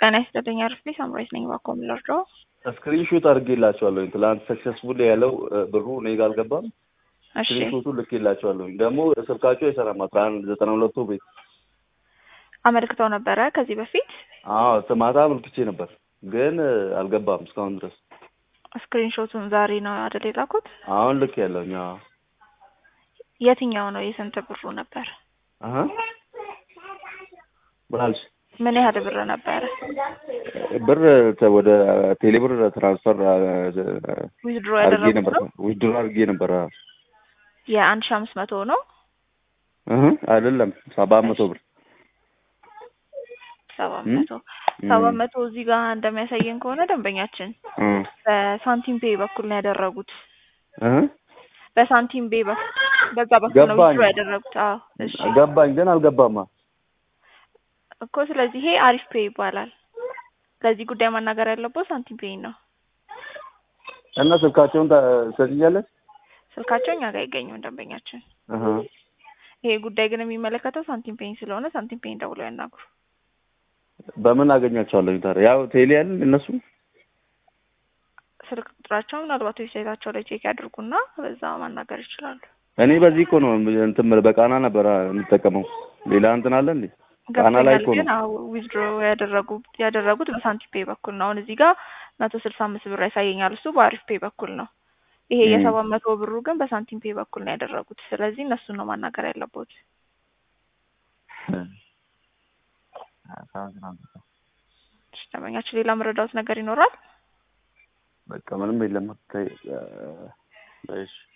ጤና ይስጥልኝ አርፌ ሳምራይት ነኝ። ባኮ ምለርዶ ስክሪን ሹት አድርጌላቸዋለሁ። ትላንት ሰክሰስፉል ያለው ብሩ እኔ ጋር አልገባም። እሺ ስክሪን ሹቱ ልኬላቸዋለሁ። ደግሞ ስልካቸው አይሰራም። አስራ አንድ ዘጠና ሁለቱ ቤት አመልክተው ነበረ ከዚህ በፊት አዎ ማታ አመልክቼ ነበር፣ ግን አልገባም እስካሁን ድረስ። ስክሪን ሾቱን ዛሬ ነው አይደል የላኩት? አሁን ልክ ያለውኛ የትኛው ነው? የስንት ብሩ ነበር? ምን አልሽ? ምን ያህል ብር ነበረ? ብር ተ- ወደ ቴሌብር ትራንስፈር ዊዝድሮ አድርጌ ያደረጉት ነበር ነው? ዊድሮ አድርጌ ነበር። የአንድ ሺ አምስት መቶ ነው እህ አይደለም ሰባት መቶ ብር ሰባት እም? መቶ ሰባት መቶ እዚህ ጋር እንደሚያሳየን ከሆነ ደንበኛችን እ በሳንቲም ፔይ በኩል ነው ያደረጉት። እህ በሳንቲም ፔይ በኩል በዛ በኩል ነው ገባኝ። ዊዝድሮ ያደረጉት። አዎ እሺ ገባኝ፣ ግን አልገባማ። እኮ ስለዚህ ይሄ አሪፍ ፔይ ይባላል። ለዚህ ጉዳይ ማናገር ያለበት ሳንቲም ፔይ ነው። እና ስልካቸውን ሰጥኛለች። ስልካቸው እኛ ጋር አይገኝም ደንበኛችን። እህ ይሄ ጉዳይ ግን የሚመለከተው ሳንቲም ፔይን ስለሆነ ሳንቲም ፔይን ደውለው ያናግሩ። በምን አገኛቸዋለሁ ታዲያ? ያው ቴሌ ያለን እነሱ ስልክ ቁጥራቸው ምናልባት ዌብሳይታቸው ላይ ቼክ ያድርጉና በዛ ማናገር ይችላሉ። እኔ በዚህ እኮ ነው እንትን የምልህ፣ በቃና ነበር የምጠቀመው። ሌላ እንትን አለ እንዴ? ቃና ላይ ገብቶኛል እኮ ግን ነው። አዎ ዊዝድሮ ያደረጉ ያደረጉት በሳንቲም ፔይ በኩል ነው። አሁን እዚህ ጋር መቶ ስልሳ አምስት ብር ያሳየኛል። እሱ በአሪፍ ፔይ በኩል ነው። ይሄ እም። የሰባት መቶ ብሩ ግን በሳንቲም ፔይ በኩል ነው ያደረጉት። ስለዚህ እነሱን ነው ማናገር ያለበት። እሺ፣ ደንበኛችን ሌላ መረዳት ነገር ይኖራል? በቃ ምንም የለም። እሺ